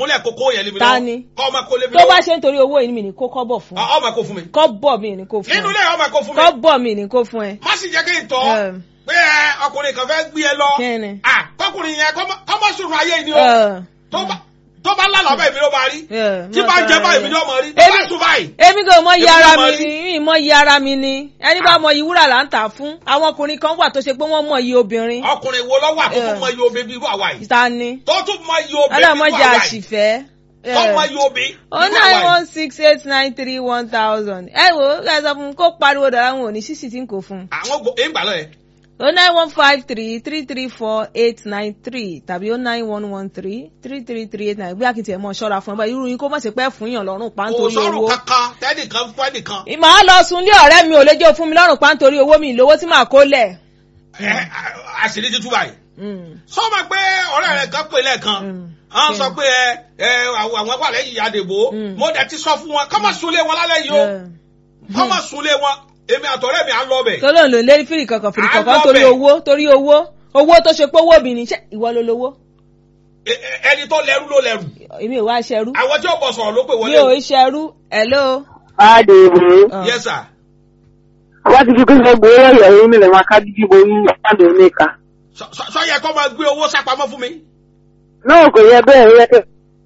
kúnlẹ̀ kókó yẹn lé mi Ta lọ́wọ́. ni? kọ́ ọmọ kó lé mi tó bá lọ́wọ́. ṣe nítorí owó yìí mi ní kó kọ́bọ̀ fún ẹ Ọ- ọmọ kó fún mi. kọ́bọ̀ mi ní kó fún nínú ẹ ilé ọmọ kó fún mi. kọ́bọ̀ mi ní kó fún ẹ. má sì jẹ́ kí n tọ́ Ẹ. pé ẹ, ọkùnrin kan fẹ́ gbé ẹ lọ. Kí ni? Ah, kọkùnrin yẹn kọ́ mọ́- kọ́ mọ́ sùnrùn ayé ni o. Ẹ. tó bá tó bá lálàá báyìí mi ló máa rí. Ẹ, tí má bá ń jẹ tọrọ báyìí rẹ. mi ló máa rí. tó bá Èmi- sùn báyìí. èmi kò mọ iye Èmi ara náà mi mọ rí. ni mi mọ iye ara mi ni ẹni bá mọ iye wúrà là ń tà fún àwọn ọkùnrin kan wà tó ṣe pé wọ́n mọ iye obìnrin ọkùnrin wo lọ́wọ́ àtúntò Ẹ. mọ iye obì bí irú àwa yìí. ta ni tó tún mọ iye obì bí irú ọlọmọdé àwa yìí. àṣìfẹ́. tó mọ iye obì bí o irú nine àwa yìí. one six eight nine three one thousand ẹ wo ẹ sọ fún mi kó pariwo dọ̀rọ̀ àwọn òní sísì tí n kò fún un. àwọn gbò ń gbà lọ yẹn. o nine one five three three three four eight nine three tàbí o nine one one three three three three eight nine bí akitì ẹ̀ mọ̀ ṣọ́ra fún ẹ bá irú yín kó má ṣe pẹ́ fún yàn lọ́rùn pa kò nítorí sọ̀rọ̀ owó. kankan tẹ́nìkan fún ẹnìkan. màá lọ sun ilé ọ̀rẹ́ mi ò lè jẹ́ fún mi lọ́rùn pa nítorí owó mi ìlówó tí màá kó lẹ̀. Ẹ, àṣírí ti tú báyìí. Mm. sọ ma pé ọ̀rẹ́ rẹ̀ kan pè lẹ́ẹ̀kan Mm. wọ́n sọ pé ẹ ẹ àwọn àwọn wà lẹ́yìn àdèbò Mm. mo dẹ̀ ti sọ fún wọn kọ́ máa sunlé wọn lálẹ́ yìí o Yeah. kọ́ máa sunlé wọn èmi àtọ̀rẹ́ mi à ń lọ bẹ̀. tó lóun lò lé fìrì kankan fìrì À ń kankan lọ torí bẹ̀. owó torí owó owó tó ṣe pé owó obìnrin ṣé ìwọ ló lówó Ẹ- ẹ- ẹni tó lẹ́rú ló lẹ́rù èmi ò wá ṣẹrú àwọn tí ó bọ̀ sọ̀rọ̀ ló pè mi wọlé ò o. ṣẹrú hello. Adèwé. Ah. yes sir. Wọ́n ti fi kí ṣe gbowó ọ̀yọ́ yín mi lè máa ká dídí bo yín láti oníka. Sọ- sọ sọ yẹ kó máa gbé owó sápamọ́ fún mi. Náà kò yẹ bẹ́ẹ̀ yẹ kẹ́.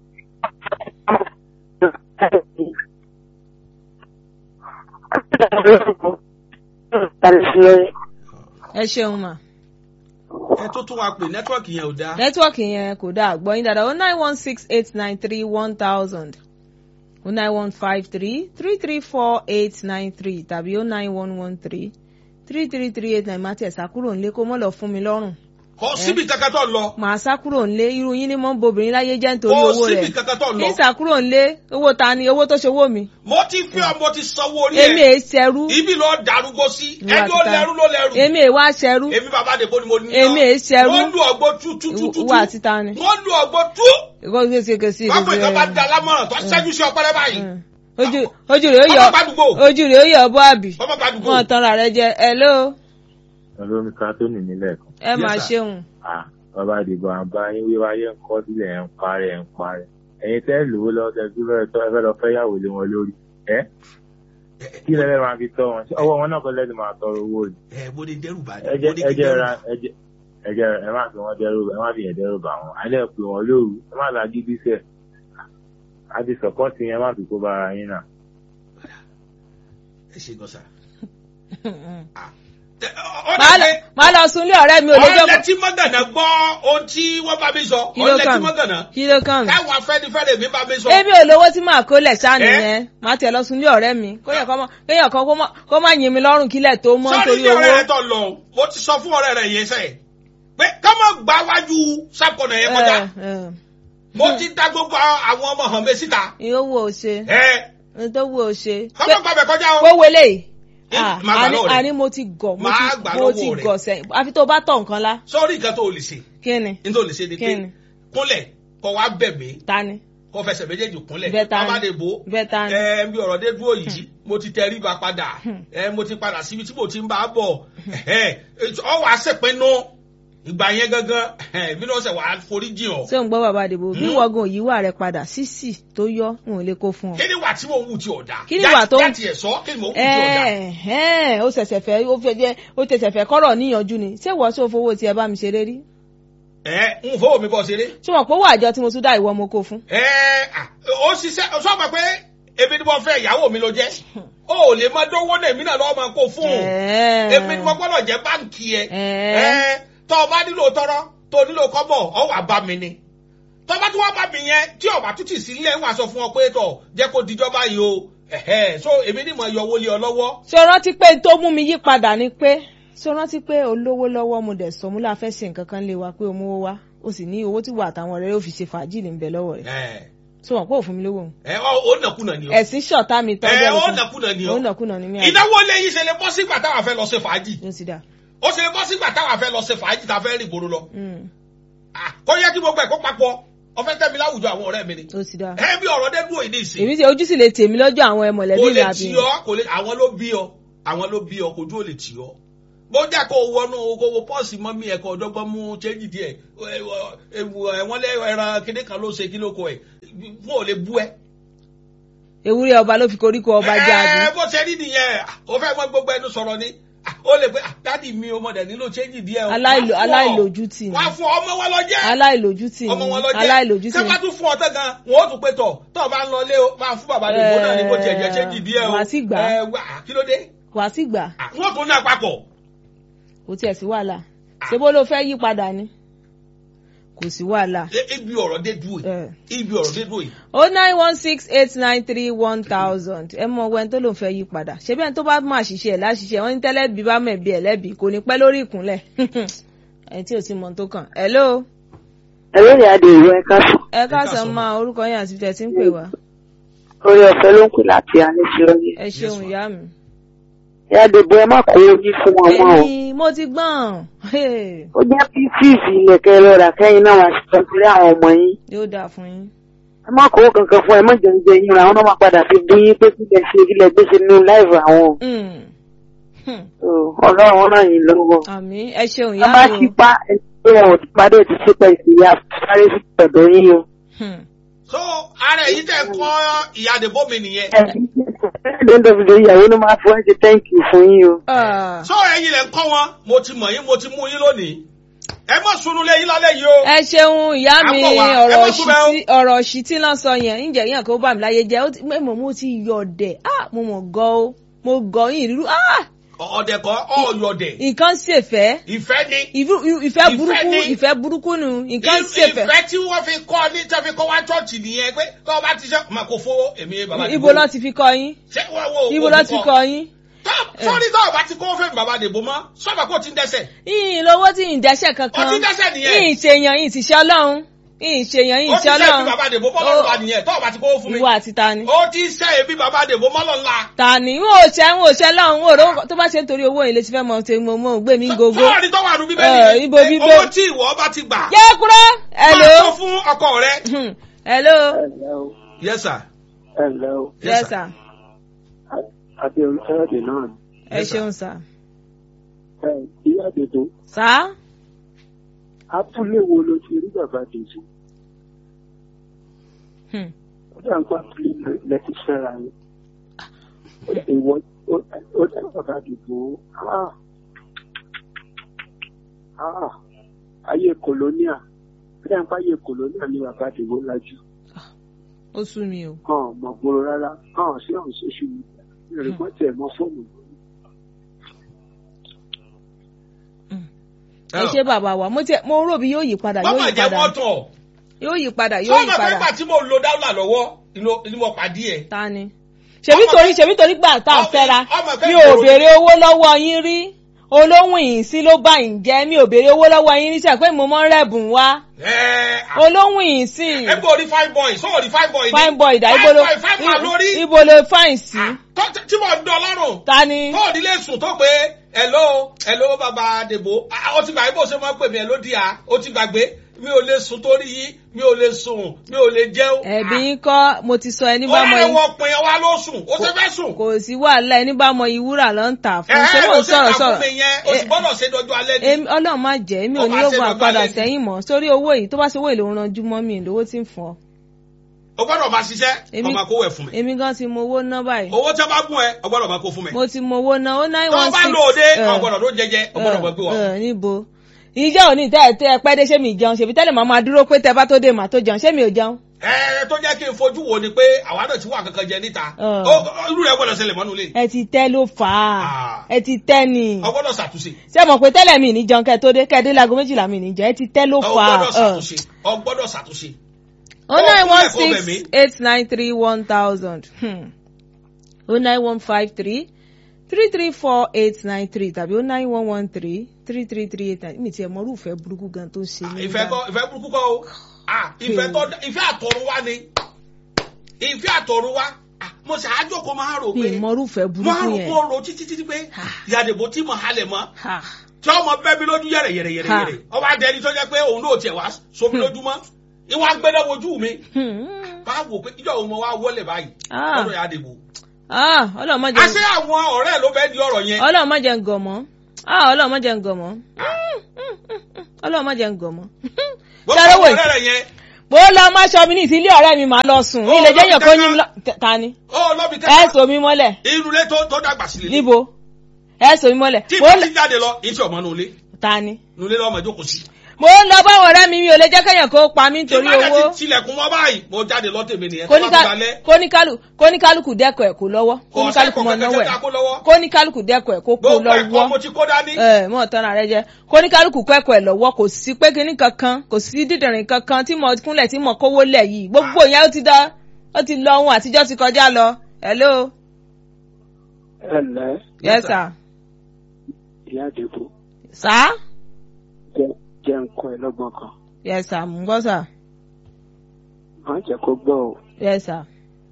ẹ ṣeun mà ẹ tó tún wa pè nẹ́tíwọ̀kì yẹn ò dáa. nẹ́tíwọ̀kì yẹn kò dáa gbọ́ yín dáadáa o nine one six eight nine three one thousand o nine one five three three three four eight nine three tàbí o nine one one three three three three eight nine má tiẹ̀ sá kúrò nílé kó mọ́ lọ fún mi lọ́rùn kò síbi kankan tó lọ. màá sá kúrò nílé irú yín ni mò ń bobìnrin láyé jẹ́ nítorí kò owó síbi rẹ̀ kankan tó lọ. ní sá kúrò nílé owó ta ni owó tó ṣe owó mi mo ti fi ọ mo ti sanwó orí èmi ẹ èé ṣẹrú ibi lọ darúgbó sí Ìwà ẹni ó títa. lẹ́rú ló lẹ́rù. èmi èé wá ṣẹrú èmi bàbá àdèbò ni mo ní. Èmi èé ṣẹrú. wọ́n lu ọgbó tú tú tú tú. ìwà títa ni wọ́n lu ọgbó tú. ìkọ́ sí sí sí sí pápá ìkan bá da lámọ̀ràn tó ṣẹ́jú sí ọpẹrẹ báyìí. ojú ojú rẹ̀ ó yọ ọmọ gbàdúgbò. ojú rẹ̀ ó yọ bọ́ àbí ọmọ gbàdúgbò. wọn tanra rẹ jẹ hello olómi kátólì nílẹ̀ kan. ẹ máa Yes, sir. ṣeun Ah, bàbá àdìgbò àbá yín wíwá ayé ń kọ́ sílẹ̀ ẹ̀ ń parẹ́ ẹ̀ ń parẹ́. ẹ̀yin tẹ́ lówó lọ́wọ́ tẹ́ tí fẹ́ẹ́ tọ́ ẹ fẹ́ lọ fẹ́ yàwó lé wọn lórí. ẹ kí lẹ́lẹ́ máa fi tọ́ wọn Ṣé ọwọ́ wọn náà kọ́ lẹ́nu máa tọrọ owó rẹ̀. ẹ mo ní dẹ́rù bá ẹ jẹ́ ẹ jẹ́ ra ẹ jẹ́ ẹ jẹ́ ẹ má fi wọn dẹ́rù ẹ má fi yẹn dẹ́rù bà wọn. alẹ́ pé wọn lóru ẹ má la gidi sẹ̀. a ti sọ̀pọ́tì yẹn má fi kó bára yín náà. ẹ ṣe gọ́sà. Màá lọ- màá lọ sunlé ọ̀rẹ́ mi ò lè jẹ́ ọ̀lẹ́ tí mọ́gànà gbọ́ ohun tí wọ́n bá mi sọ Kí ló ọ̀lẹ́ kàn tí mí? mọ́gànà kí ló kàn mí. káwọn afẹ́nifẹ́re mi bá mi sọ. èmi ò lówó tí màá kó lẹ̀ sáà Ẹ? nìyẹn màá tẹ̀ lọ sunlé ọ̀rẹ́ mi kéèyàn kan mọ́- kéèyàn kan kó má- kó má yin mi lọ́rùn kílẹ̀ tó mọ́ sọ́ọ́ni nítorí ní ọ̀rẹ́ rẹ owó. tó lọ mo ti sọ fún ọ̀rẹ́ rẹ yẹn sẹ́yìn pé ká má gba wájú sápọ̀nà yẹn kọjá Ẹ, ẹ. mo ti dá gbogbo àwọn ọmọ hàn mi síta ìyówó ò ṣe ẹ ìtòwò ò ṣe. ká má gbàgbẹ́ kọjá o. kó wele yìí. Ẹ, Ah, máa gbà àní lọ́wọ́ rẹ̀. àní mo ti gọ̀ mo Máa ti gbà mo lọ́wọ́ ti rẹ̀. gọ̀ sẹ́yìn àfi tó bá tọ̀ nǹkan lá. sọ́ọ́ni nǹkan tó o lè ṣe kí ni ní tó o lè ṣe ni Kí pé ni? kúnlẹ̀ kọ́ wá bẹ̀ mí ta ni kọ́ fẹsẹ̀ méjèèjì kúnlẹ̀ Bẹ́ẹ̀ ta ni? bàbá lè bò ó bẹ́ẹ̀ ta ni. ẹ bí ọ̀rọ̀ dé dúró yìí mo ti tẹ ríba padà ẹ mo ti padà síbi tí mo ti ń bá a bọ̀ ẹ ọ wàá ṣèpinnu ìgbà yẹn gangan ẹ mi náà ṣe wàá forí jìn ọ. ṣé ń gbọ́ bàbá àdìbò bí Hmm. wọ́gùn òyì wà rẹ padà sísì tó yọ n ò lè kó fún ọ. kí ni wà tí mo ń wù tí ọ̀dà Kí ni ìwà tó ń- jáde ẹ̀ sọ kí ni mo ń wù tí ọ̀dà. ẹ̀ẹ́n ó ṣẹ̀ṣẹ̀ fẹ́ ó fẹ́ jẹ́ ó ṣẹ̀ṣẹ̀ fẹ́ kọ́rọ̀ níyànjú ni ṣé wọ́n tó fowó tiẹ̀ bá mi ṣeré rí. ẹ ń fowó mi bọ̀ ṣeré. ṣé wọn pé owó àjọ tí mo tún dá ìwọ mo kó fún. ẹ à, ó ṣiṣẹ́ sọ ma pé èmi ni mo fẹ́ ìyàwó mi ló jẹ́ ó lè máa dánwó náà èmi náà lọ́wọ́ máa kó fún un. ẹ̀ẹ́n èmi ni mo gbọ́dọ̀ jẹ́ báǹkì ẹ. ẹ̀ẹ́n ẹ tọ́ ọ bá nílò tọrọ tó nílò kọ́bọ̀ ọ wà bá mi ni. tọ́ bá tún wá bá mi yẹn tí ọ̀bà tún ti sí ilé wà sọ fún ọ pé tọ̀ jẹ́ kó dijọ́ báyìí o ẹ̀hẹ́ so èmi ni mo yọ owó lé ọ lọ́wọ́. ṣé o rántí pé tó mú mi yí padà ni pé ṣé o rántí pé olówó lọ́wọ́ mo dẹ̀ sọ mú láfẹ́ ṣe nǹkan kan lé wa pé o mówó wá o sì ní owó tí wà àtàwọn ọ̀rẹ́ rẹ̀ ó fi ṣe fàájì ní bẹ̀ lọ́wọ́ rẹ̀ ẹ ṣé wọn pé òfin mi lówó òun. ẹ ọ ó nàkúnà ni o. ẹ̀sìn ṣọ̀tá mi ẹ tọ́jú ó ẹ̀sìn. nàkúnà ni o. ó nàkúnà ní mi àná. ìnáwó lẹ́yìn ṣe lè bọ́ sígbà táwa fẹ́ lọ ṣe fàájì. ló ti dà. ó ṣe lè bọ́ sígbà táwa fẹ́ lọ ṣe fàájì tá a fẹ́ rìn gbòòrò lọ. Mm, Ah, kó yẹ kí gbogbo ẹ̀ kó papọ̀ ọfẹ́ tẹ́mi láwùjọ àwọn ọ̀rẹ́ mi ni. ló ti dà. ẹ bí ọ̀rọ̀ dé dúró ìdí ìsìn. èmi ti ojú sì lè tèmi lọ́jọ́ àwọn kò mọ̀lẹ́bí mi lè àbí. tì ọ́ kò lè àwọn ló bí ọ àwọn ló bí ọ kò dúró lè tì ọ́ bó jẹ́ kó wọnú owó pọ́ọ̀sì mọ́ mi ẹ̀kọ́ ọ̀dọ́gbọ́n mú chéjì díẹ̀ wọ́n lé ẹran kíní kan ló ṣe kí ló kọ ẹ̀ fún ò lè bú ẹ. ewúrẹ́ ọba ló fi koríko ọba jáde. ẹ bó ṣe rí nìyẹn o fẹ́ mọ gbogbo ẹnu sọ̀rọ̀ ni ó lè pé dádì mi ọmọ dẹ̀ nílò chéjì díẹ̀ o. Aláìlò- aláìlójútì ni. wá fún ọmọ wọn lọ jẹ́ aláìlójútì ọmọ wọn lọ ni jẹ́ aláìlójútì ṣé ni. bá tún fún ọ tán gan wọn ó tún pé tọ̀ tọ́ bá ń lọ lé o máa fún bàbá àdìgbò náà ní kó tiẹ̀ jẹ́ chéjì díẹ̀ o. wàá sì gbà. ẹ wá kí ló dé wàá sì gbà wọ́n tún ní àpapọ̀. kò tiẹ̀ sí wàhálà ṣé bó ló fẹ́ yí padà ni kò sí wàhálà. Ẹ- ibi ọ̀rọ̀ dé dúró yìí Eh. ibi ọ̀rọ̀ dé dúró yìí. o nine one six eight nine three one thousand ẹ mọ ọwọ́ ẹni tó lòun fẹ́ yí padà ṣé bẹ́ẹ̀ tó bá máa ṣiṣẹ́ ẹ̀ láṣiṣẹ́ wọ́n ní tẹ́lẹ̀bí bá mẹ̀bí ẹ̀ lẹ́bí kò ní pẹ́ lórí ìkúnlẹ̀ ẹni tí ò ti mọ tó kàn. hello ẹlẹ́rìí adé ìwé ẹ̀ka sùn ẹ káàsán máa orúkọ yín àti tẹ̀ tí ń pè wá orí ọ̀fẹ́ ló ń pè láti aníṣẹ́ọ́yẹ. ẹ ṣeun ìyá mi. ìyá dèbò ẹ má kó oyin fún wọn mọ́ o. ẹyin mo ti gbọ́n Hey, ó jẹ́ pieces ilẹ̀kẹ̀ lọ́ra kẹ́yìn náà wá sí ọ̀sẹ̀ àwọn ọmọ yín. yóò dáa fún yín. ẹ má kó kankan fún ẹ má jẹun jẹ yín ra àwọn náà má padà fi bí yín pé kílẹ̀ ṣe kílẹ̀ gbé ṣe nínú láìvù àwọn o. Mm. Hmm. So, ọlọ́run ràn yín lọ́wọ́. àmì ẹ ṣeun wọ́n ìyá bá mi sí o. pa ẹni pé wọn ò ti padà ti ṣípẹ́ ìsìyà sáré sí ọ̀dọ̀ yín o. Hmm. so ara èyí tẹ̀ kọ́ ìyá àdìbò mi nìyẹn. ẹ̀ẹ́dẹ́gbẹ̀dẹ̀ ìyàwó ló máa fọ́ ẹ́ ṣe thank you fún yín o. Ah. so ẹ̀yin lẹ̀ ń kọ́ wọn mo ti mọ̀ yín mo ti mú yín lónìí ẹ mọ̀ sunu lé yín lálẹ́ yìí o. ẹ ṣeun ìyá mi À ń bọ̀ wá, ẹ ọ̀rọ̀ má tún bẹ́ o. ṣìtì ọ̀rọ̀ ṣìtì náà sọ yẹn ǹjẹ́ yẹn kó bà mí láyé jẹ́ ó ti- mọ̀ mo ti yọ̀ ọ̀dẹ̀ ah mo mọ̀ gọ́ ó mo gọ́ yín ìrírú ah ọ̀dẹ̀ kọ́ ọ̀yọ̀dẹ̀ nǹkan ṣèfẹ́ ìfẹ́ ni ìfẹ́ Ìfẹ́ burúkú ni. ìfẹ́ burúkú nu nǹkan ṣèfẹ́ ìfẹ́ tí wọ́n fi kọ́ ní tí wọ́n fi kọ́ wá chọ́ọ̀chì nìyẹn pé tọ́ bá ti ṣe máa kó fowó èmi bàbá ibo lọ ti fi kọ́ yín ṣé wọ́n wo ibo lọ ti kọ́ yín sọ́ọ́ni tọ́ ọba ti kó fẹ́ bàbá dèbò mọ́ sọ́ọ̀bà kó ti ń dẹ́sẹ̀ yìnyín lówó tí yìnyín dẹ́sẹ̀ kankan Ó ti dẹ́ṣẹ̀ nìyẹn. yìnyín ṣèyàn yìnyín ti ṣe ọlọ́run yìnyín ṣèyàn ó yìnyín ti ṣe ṣe bí ọlọ́run bàbá dèbò mọ́ lọ́la nìyẹn tọ́ ọba ti kó fún mi ìwọ àti ta ni. ó ti ṣe èbí bàbá dèbò mọ́ lọ́la. ta ni n ò ṣe n ò ṣe lọ́hùn n ò rò tó bá ṣe ń torí owó yìí lè ti fẹ́ mọ ṣe mo mo gbé mi gogo. sọ́ọ̀ni tó wà nù Eh, bíbélì ibo pé bíbélì. owó tí ìwọ bá ti gbà yé kúrò hello máa sọ fún ọkọ rẹ. Hmm, hello ẹ̀lẹ́ o yes sir. ẹ̀lẹ́ o yes sir àti olùsọ́yọ̀dẹ̀ náà ni. ẹ Yes, sir. ṣeun sir. ẹ ìyá dèbò sá abúlé wo ló ti rí bàbá dèbò Hmm, ó dà ń pa abúlé lẹ́tí fẹ́ra yín ìwọ ó dà bàbá dèbò ah ah ayé kòlóníà ó dà ń pa ayé kòlóníà ní bàbá dèbò lajú ó sú mi o. hàn mọ̀ gbòòrò rárá hàn sí àwọn social media ìrìnkọ́ tẹ̀ mọ́ fóònù ẹ ṣe bàbá wa mo tiẹ̀ mo rò bí yóò yí padà wọ́n yóò máa yí jẹ́ padà mọ́tò yóò yí padà yóò yí sọ́ọ̀mù pé padà nígbà tí mo lo dáúlà lọ́wọ́ ni mo- ni mo pàdé ẹ̀. ta ni. ṣèbí Ọmọ- torí ṣèbí torí gbà tá a ọmọ- fẹ́ra ọmọ fẹ́ mi ò gbòòrò- béèrè owó lọ́wọ́ yín rí olóhùn yìí sí ló bá yín jẹ́ mi ò béèrè owó lọ́wọ́ yín rí sẹ́ pé mo mọ́ ń rẹ̀bùn wá ẹ olóhùn yìí sí ẹ bó rí fine boy sọ rí fine boy ni fine boy dà fine ibo ló boy fine boy lórí ibo ló fine sí tó tí mo dán lọ́rùn ta ni tó ò nílé sùn tó pé hello hello bàbá dèbò Ah, ó ti gbàgbé bó ṣe máa ń pè mí ẹ ló di à ó ti gbàgbé mi ò lè sùn torí yín mi ò lè sùn mi ò lè jẹun. ẹ̀bí yín kọ́ mo ti sọ ẹni bá mọ ọ̀rẹ́ yín wọn pin wa ló sùn ó ṣe fẹ́ sùn. kò sí wàhálà ẹni bá mọ ìwúrà ló ń tà fún ẹ ṣé ẹ mò ló ń ṣe sọ̀rọ̀ kà fún sọ̀rọ̀ mi yẹn o sì gbọ́dọ̀ ṣe dọjú alẹ́ ní. Èmi- ọlọ́run má jẹ́ èmi ò Ó ní máa ṣe yóò dọjú padà alẹ́ ni. sẹ́yìn mọ́ sórí owó yìí tó bá ṣe owó ìlò ń ranjú mọ́ mi lówó tí ń fún ọ. o gbọ́dọ̀ máa ṣiṣẹ́ Èmi- ọmọ kó wẹ̀ fún mi. èmi gan ti mọ owó ná báyìí owó tí a bá gún ẹ o gbọ́dọ̀ máa kó fún mi. mo ti mọ owó ná ó nine tó o one bá six lò ó dé o gbọ́dọ̀ ló jẹjẹ o gbọ́dọ̀ máa gbé wa. ẹ níbo ìjẹ́ òní tẹ́ ẹ tẹ́ ẹ pẹ́ dé ṣé mi jẹun ṣèbí tẹ́lẹ̀ máa máa dúró pé tẹ́ bá tó dé màá tó jẹun ṣé mi ò jẹun. ẹ tó jẹ́ kí n fojú wo ni pé àwa náà ti wà kankan jẹ níta Ọ̀. Ó- ó- irú rẹ̀ gbọ́dọ̀ ṣẹlẹ̀ mọ́nú ilé ẹ ti tẹ́ ló fà á Ah. ẹ ti tẹ́ ni o gbọ́dọ̀ ṣàtúnṣe ṣé mọ̀ pé tẹ́lẹ̀ mi ní jẹun kẹ́ tó dé kẹ́ dé láago méjìlá mi ní jẹun ẹ ti tẹ́ ló o fà á. gbọ́dọ̀ ṣàtúnṣe o gbọ́dọ̀ ṣàtúnṣe. o nine one Ó kúnlẹ̀ kó bẹ̀ six mí. eight nine three one thousand o nine one five three three three four eight nine three tàbí o nine one one three three three three eight nine mi tiẹ̀ mọ irúfẹ́ burúkú gan tó ń ṣe mí. ìfẹ́ kọ́ ìfẹ́ burúkú kọ́ o Ah, ìfẹ́ tó ìfẹ́ àtọ̀run wá ni ìfẹ́ àtọ̀run wá Ah, mo ṣáájú kó máa rò mi pé mọ irúfẹ́ mo burúkú rò yẹn. kó rò títí títí pé ìyàdìbò tí mo halẹ̀ mọ́ Ha. tí ọmọ bẹ́ẹ̀ mi lójú yẹ̀rẹ̀ yẹ̀rẹ̀ yẹ̀rẹ̀ Ha. yẹ̀rẹ̀ ọba adẹni tó jẹ́ pé òun náà tiẹ̀ wá sómi lójúmọ́ ìwà gbẹ́dẹ́ wojú mi Hmm. bá wò pé ìjọ òun mo wá wọlé báyìí Ah. lọ́dọ̀ ìyàdìbò Ah, ọlọ́run má àṣé jẹ́ àwọn ọ̀rẹ́ ló bẹ́ẹ̀ di ọ̀rọ̀ yẹn ọlọ́run má jẹ́ ngọ̀ mọ́ ah ọlọ́run má jẹ́ ń gọ̀ mọ́ ọlọ́run má jẹ́ ń gọ̀ mọ́ gbogbo Ṣé àwọn wait? ọ̀rẹ́ rẹ̀ yẹn mo lọ má ṣọ mi ní ìsílé ọ̀rẹ́ mi màá lọ sùn Ó, ilé lọ́bi jẹ́yàn kó tẹ́lẹ̀. yín lọ ta ni ó lọ́bi ẹ tẹ́lẹ̀ sọ mi mọ́lẹ̀ irun lé tó tó dàgbà sílẹ̀ níbo ẹ sọ mi mọ́lẹ̀ tí mo ìbá lọ ti jáde lọ èyí tí ọmọ nulẹ̀ ta ni nulẹ̀ lọ́mọ ìjókòó sí. mo ń lọ báwọn ọ̀rẹ́ mi mi ò lè jẹ́ kẹ́yàn kó pa mí nítorí tí bá owó ti tilẹ̀kùn mọ́ báyìí mo jáde lọ tèmi nìyẹn tó bá ti dalẹ̀ kóníkálù kóníkálùkù dẹ́kọ̀ ẹ̀ kó lọ́wọ́ kóníkálùkù mọ̀ náwó ẹ̀ kóníkálùkù dẹ́kọ̀ ẹ̀ kó kó gbogbo ẹ̀kọ́ lọ́wọ́ mo ti kó dání. ẹ mọ tán ara rẹ jẹ kóníkálùkù kẹ́kọ̀ọ́ ẹ̀ lọ́wọ́ kò sí pé kinní kankan kò sí dídìrín kankan tí mo kúnlẹ̀ tí mo kówó lẹ̀ yìí gbogbo yẹn ó ti dá ó ti lọ ohun àtijọ́ ti kọjá lọ hello ẹ lẹ́ yes sir ìyá àdìbò sir jẹ́ jẹ́ nǹkan ẹ lọ́gbọ̀n kan yes sir mo ń gbọ́ sir má jẹ́ kó gbọ́ o yes sir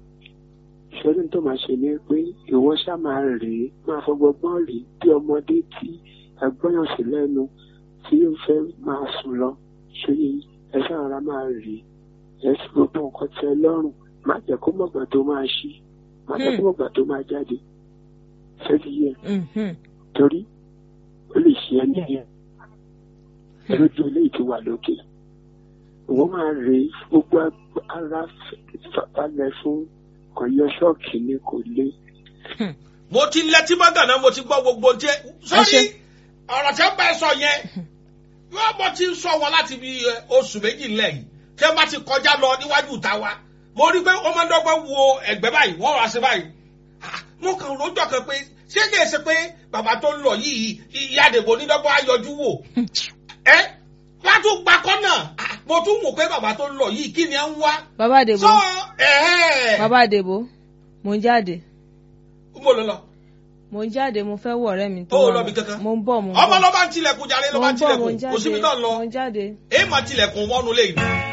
ìṣòro tó máa ṣe ni pé ìwọ ṣá máa rèé máa fọgbọgbọ́n rèé bí ọmọdé tí ẹgbọ́yàn sí lẹ́nu tí ó fẹ́ máa sùn lọ ṣe ẹ sára máa rèé ẹ sì gbogbo nǹkan tẹ lọ́rùn má jẹ́ kó mọ̀gbà tó máa ṣí má jẹ́ kó mọ̀gbà tó máa jáde fẹ́ẹ́ yẹ Mhm. torí ó lè ṣe ẹ ní ẹ̀yẹ lójú ilé ti wà lókè ìwọ máa rèé gbogbo ara balẹ̀ fún kọ̀yọ ṣọ́ọ̀kì ni kò lé mo ti lẹ́tí mọ́gàn náà mo ti gbọ́ gbogbo tí ẹ sọ́rí ṣe. ọ̀rọ̀ tí wọ́n bá ẹ sọ yẹn yóò mo ti ń sọ wọn láti bí ẹ, oṣù méjì lẹ́yìn tí wọ́n bá ti kọjá lọ níwájú ìta wa mo rí pé wọ́n máa ń dọ́gbọ́n wo ẹ̀gbẹ́ báyìí wọ́n rà sí báyìí Ah, mo kàn lójọ́ kan pé ṣé kìí ṣe pé bàbá tó ń lọ yìí ìyá àdèbò onídọ́gbọ́n ayọjú wò ẹ wọ́n á tún gba kọ́nà Ah, mo tún wò pé bàbá tó ń lọ yìí kí ni ẹ ń wá bàbá àdèbò sọ ẹ̀ẹ́ bàbá àdèbò mo ń jáde mo lọ lọ mo ń jáde mo fẹ́ wọ ọ̀rẹ́ mi tó Ó wà lọ bí kankan? mo ń bọ̀ mo ń ọmọ bọ̀ ló bá ń tilẹ̀kùn jàre ló mo bá ń ń bọ̀ mo tilẹ̀kùn ń jáde kò síbi náà lọ mo ń jáde èyí máa tilẹ̀kùn wọnú lé yìí